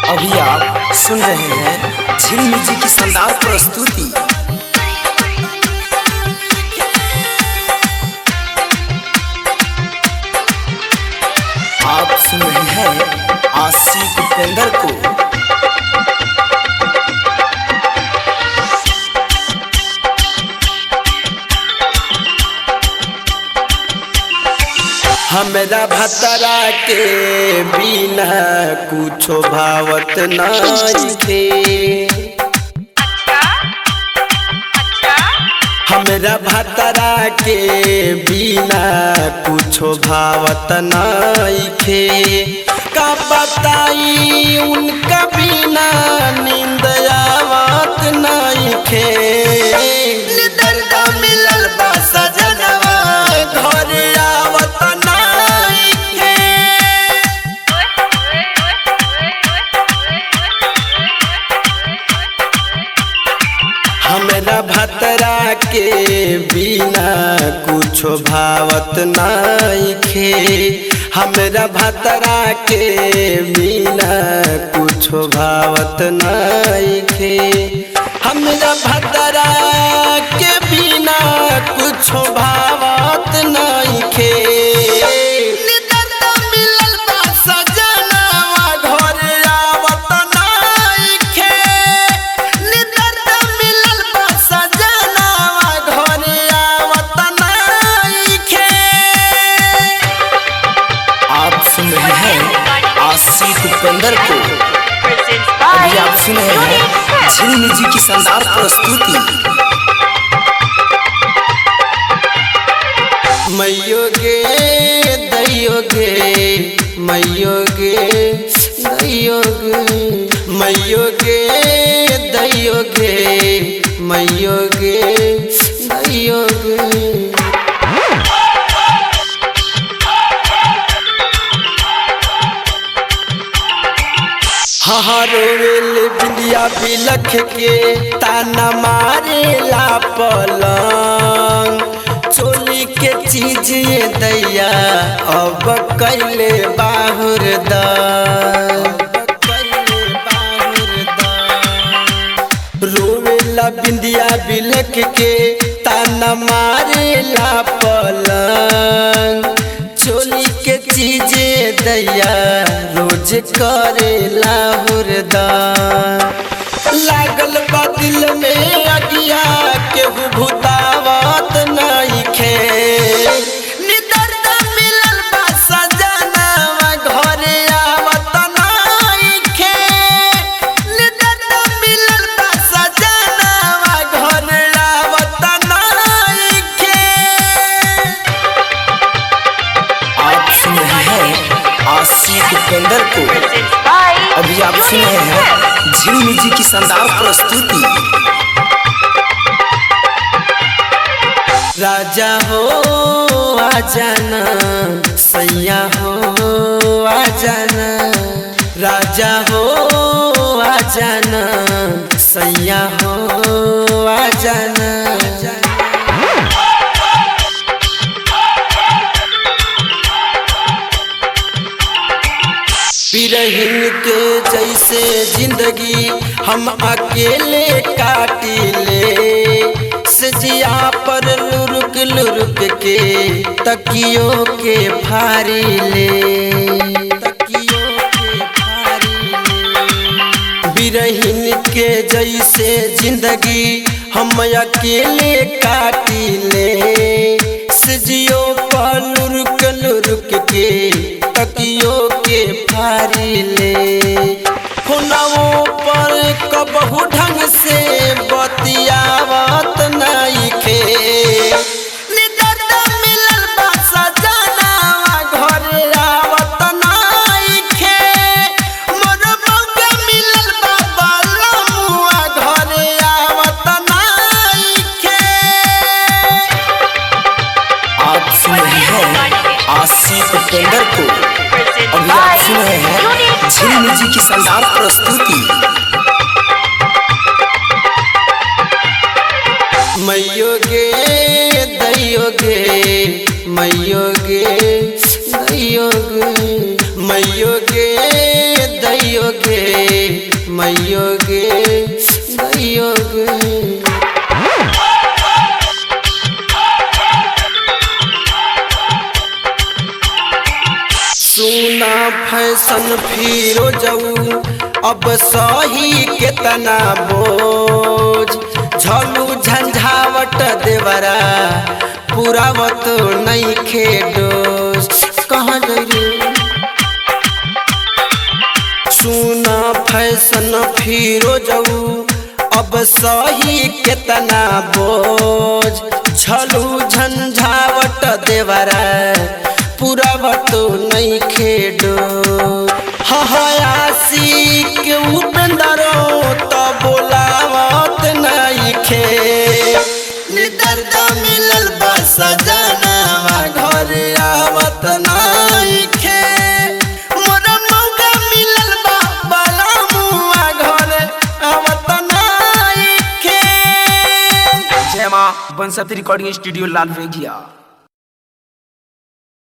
अभी आप सुन रहे हैं झिल जी की शानदार प्रस्तुति आप सुन रहे हैं आशिक उपेंद्र को हमरा भतरा के बिना कुछो भावत नहीं थे हमरा भतरा के बिना कुछो भावत नहीं थे का बताई उनका बिना नींद आवत नहीं थे दर्द मिलल बा सजनवा घर आवत नहीं थे हमरा भतरा के बिना कुछो भावत नहीं खे हमरा भतरा के बिना कुछो भावत नहीं खे हमरा भतरा के बिना कुछो भावत नहीं खे दर्द मिलल बा सजनवा घर आवत नहीं खे दर्द मिलल बा सजनवा घर आवत नहीं खे आप सुन रहे हैं आशिक उपेंद्र को अभी आप सुन रहे हैं झिल जी की शानदार प्रस्तुति मैयो गे दैयो गे मैयो गे दैयो गे मैयो गे दैयो गे मैयो गे दैयो गे हरोवेल बिंदिया बिलख के ताना मारे ला पलंग चोली के चीज ये दैया अब कैले बाहुर द रोवेला बिंदिया बिलख के ताना मारे ला पलंग चोली के चीजे दैया रोज करे लाहुरदा लागल बा दिल में अगिया केहू भूतावत नहीं खे निदर्द मिलल बा सजनवा घरे आवत नहीं खे निदर्द मिलल बा सजनवा घरे आवत नहीं खे आप सुन रहे हैं आशिक उपेंद्र को अभी आप सुन रहे हैं झिल जी की शानदार प्रस्तुति राजा हो आ जाना सैया हो आ जाना राजा हो आ जाना सैया हो आ जाना बिरहिन के जैसे जिंदगी हम अकेले काटिले सजिया पर लुरुक लुरुक के तकियों के फारी ले तकियों के फारी ले बिरहिन के जैसे जिंदगी हम अकेले काटिले सजियो पर लुरुक लुरुक के तकियों के फारी ले हुनवों पर कबहू ढंग से बतियावत नहीं खे निदर्द मिलल बा सजनवा घरे आवत नहीं खे मोर मौका मिलल बा बालमुआ घरे आवत नहीं खे आप सुन रहे हैं आशिक उपेंद्र को अभी आप सुन रहे हैं झिल जी की शानदार प्रस्तुति मैयो गे दैयो गे मैयो गे दैयो गे मैयो गे दैयो गे फिरो जाऊ अब सही केतना बोझ झलू झंझावट देवरा पुरावत नहीं खेडोस कहाँ गई सुना फैशन फिरो जाऊ अब सही केतना बोझ झलू झंझावट देवरा पुरावत नहीं खेडो हयासी के उपेंदरो तो बोलावत नहीं खे निदर्द मिलल बस जनवा घर आवत नहीं खे मोरा मौका मिलल बा बाला मुआ घर आवत नहीं खे जय मां बंसत रिकॉर्डिंग स्टूडियो लाल रेगिया